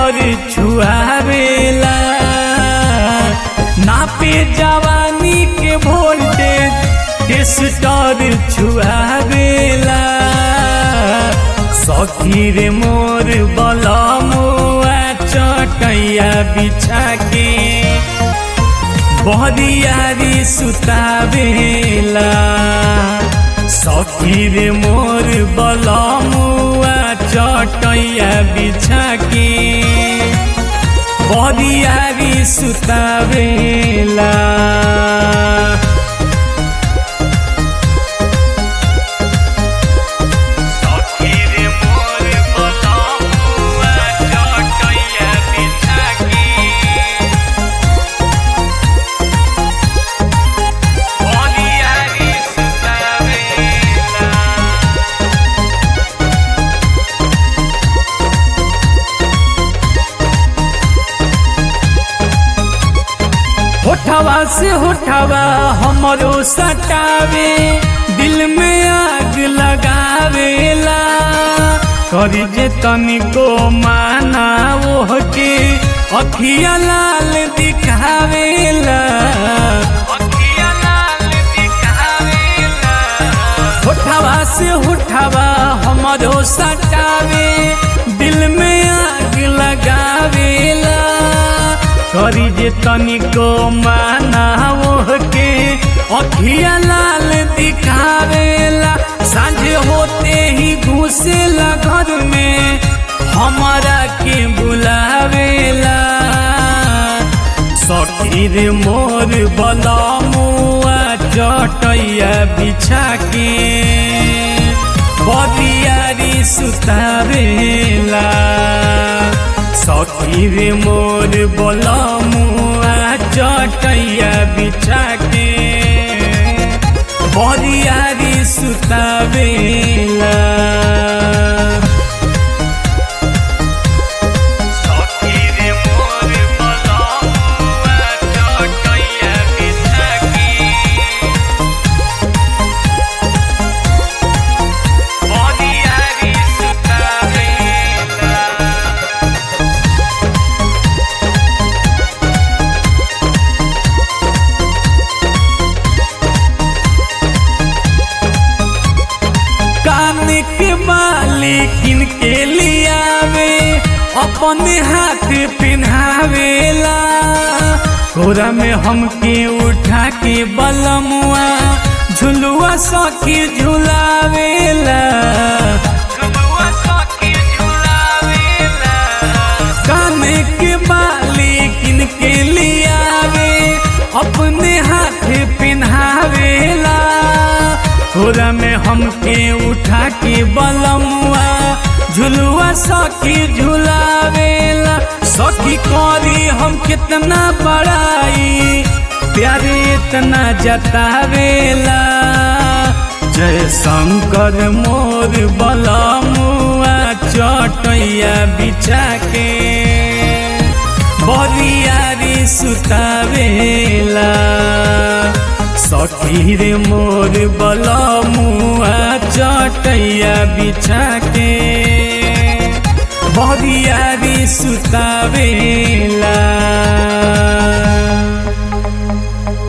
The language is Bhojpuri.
स्टर छुआवेला नापे जवानी के वोल्टेज स्टर छुआवेला सखी रे मोर बलमुआ चटैया बिछा के बहरियारी सुतावेला सखी रे मोर बलमुआ चटैया बिछा के बहरियारी सुतावेला सखी रे मोर बलमुआ चटैया बिछा के बहरियारी सुतावेला होठवा से होठवा हमरो सटावे दिल में आग लगावेला करी जे तनिको माना ओह के अखिया लाल दिखावेला अखिया लाल दिखावेला होठवा से होठवा हमरो सटावे दिल में आग लगावेला करी जे तनिको माना के अखिया लाल दिखावेला साँझ होते ही घुसेला घर में हमारा के बुलावेला सखी रे मोर बलमुआ चटैया बिछा के बदियारी सुतावेला सखी रे मोर बलमुआ चटैया बिछा के बदियारी सुतावेला सखी रे मोर बलमुआ चटैया बिछा के बदियारी सुतावेला कान के बाली किन के लियावे अपने हाथ पिन्हावेला कोरा में हमके उठा के बलमुआ झुलुआ सखी झुलावेला झुलुआ सखी झुलावेला कान के बाली किन के लियावे अपने हाथ पिन्हावेला कोरा में हमके उठा के बलमुआ झुलुआ सखी झुलावेला सखी करी हम कितना बड़ाई प्यारे इतना जतावेला जय शंकर मोर बलमुआ चटैया बिछा के बरियारी सुतावेला सखी रे मोर बलमुआ चटैया बिछा के बरियारी सुतावेला